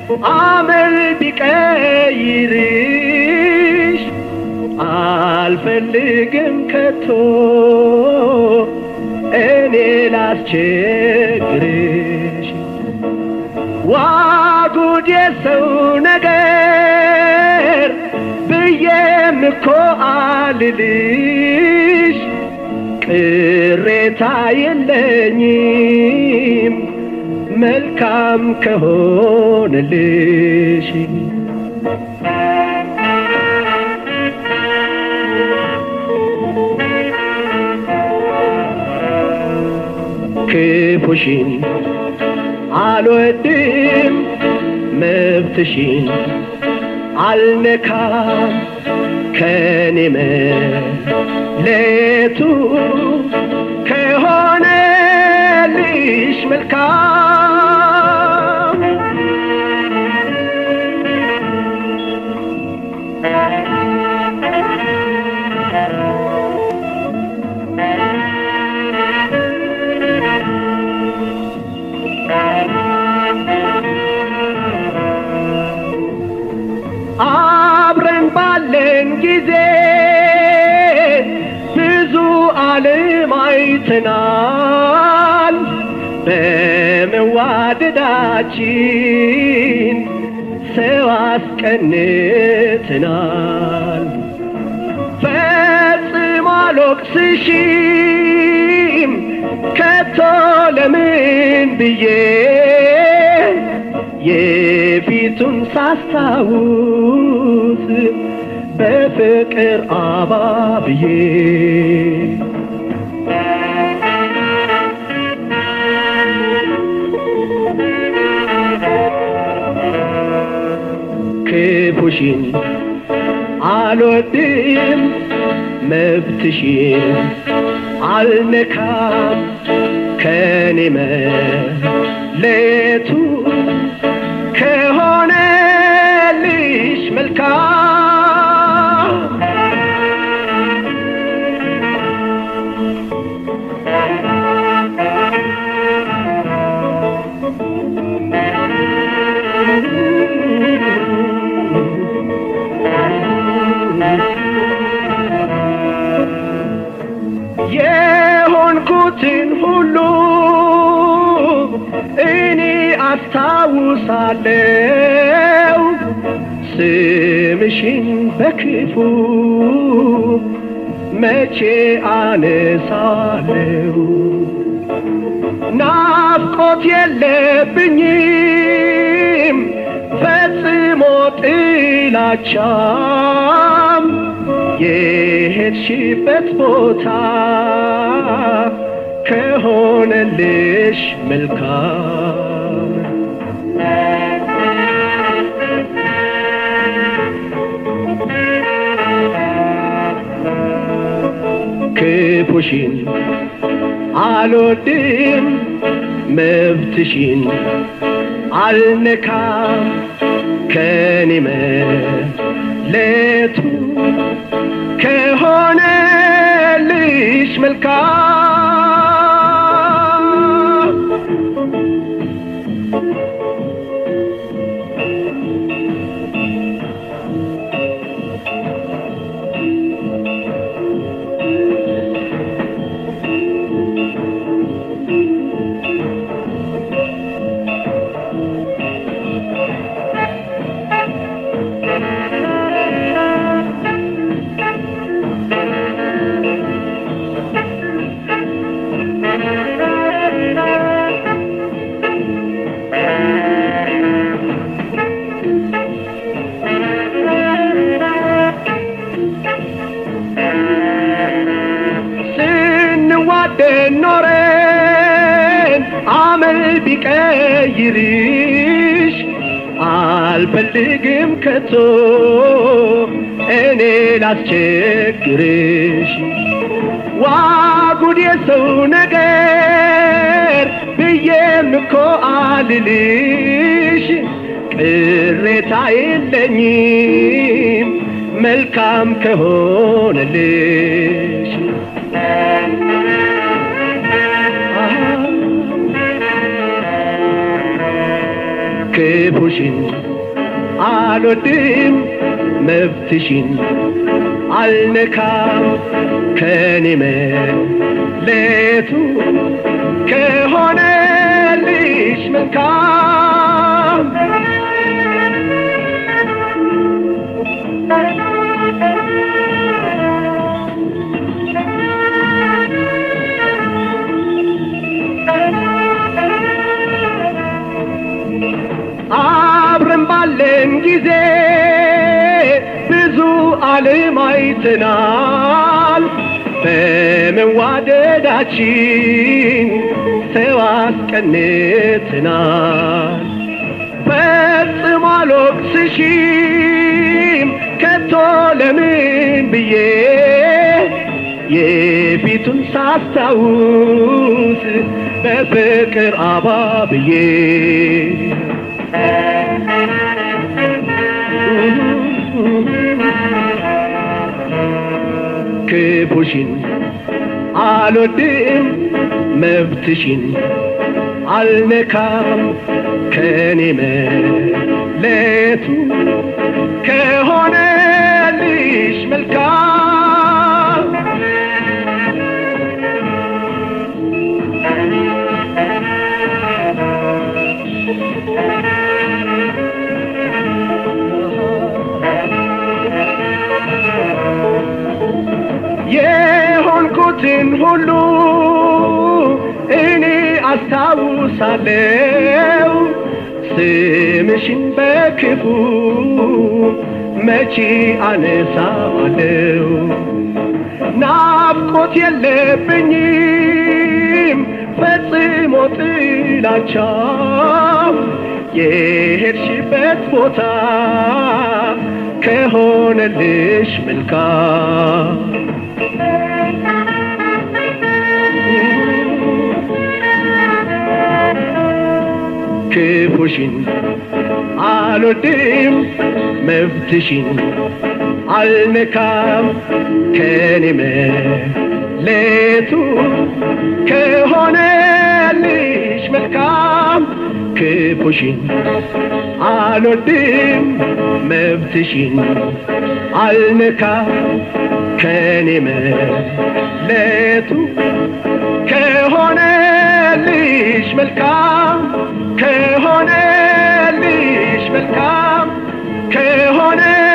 አመል ቢቀይርሽ አልፈልግም ከቶ እኔ ላስቸግርሽ ዋጉድ የሰው ነገር ብዬም እኮ አልልሽ ቅሬታ የለኝም መልካም ከሆነልሽ ክፉሽን አልወድም መብትሽን አልነካም ከኔ መለቱ ከሆነልሽ መልካም አብረን ባለን ጊዜ ብዙ ዓለም አይተናል። በመዋደዳችን ሰው አስቀንተናል። ፈጽሞ አልወቅስሽም ከቶ ለምን ብዬ የፊቱን ሳስታውስ በፍቅር አባብዬ ክፉሽን አልወድም መብትሽን አልነካም ከኔ መለየቱ ከሆነልሽ መልካም የሆንኩትን ሁሉ እኔ አስታውሳለሁ ስምሽን በክፉ መቼ አነሳለሁ ናፍቆት የለብኝም ፈጽሞ ጥላቻም የሄድሽበት ቦታ ከሆነልሽ መልካም ክፉሽን አልወድም መብትሽን አልነካም ከኔ መለቱ ከሆነልሽ መልካም ስንዋደድ ኖረን አመል ቢቀይርሽ አልፈልግም ከቶ እኔ ላስቸግርሽ ዋጉድ የሰው ነገር ብዬም እኮ አልልሽ ቅሬታ የለኝም መልካም ከሆነልሽ ክፉሽን አልወድም መብትሽን አልነካም ከኔ መለየቱ ከሆነልሽ መልካም አብረን ባለን ጊዜ ብዙ ዓለም አይተናል። በመዋደዳችን ሰው አስቀንተናል። ፈጽሞ አልወቅስሽም ከቶ ለምን ብዬ የፊቱን ሳስታውስ በፍቅር አባብዬ ክፉሽን አልወድም መብትሽን አልነካም ከኔ መለየቱ ከሆነልሽ መልካም የሆንኩትን ሁሉ እኔ አስታውሳለሁ ስምሽን በክፉ መቼ አነሳዋለሁ ናፍቆት የለብኝም ፈጽሞ ጥላቻ የሄድሽበት ቦታ ከሆነልሽ መልካም ክፉሽን አልወድም መብትሽን አልነካም ከኔ መለየቱ ከሆነልሽ መልካም ክፉሽን አልወድም መብትሽን አልነካም ከኔ መለየቱ ከሆነልሽ መልካም ከሆነልሽ መልካም ከሆነ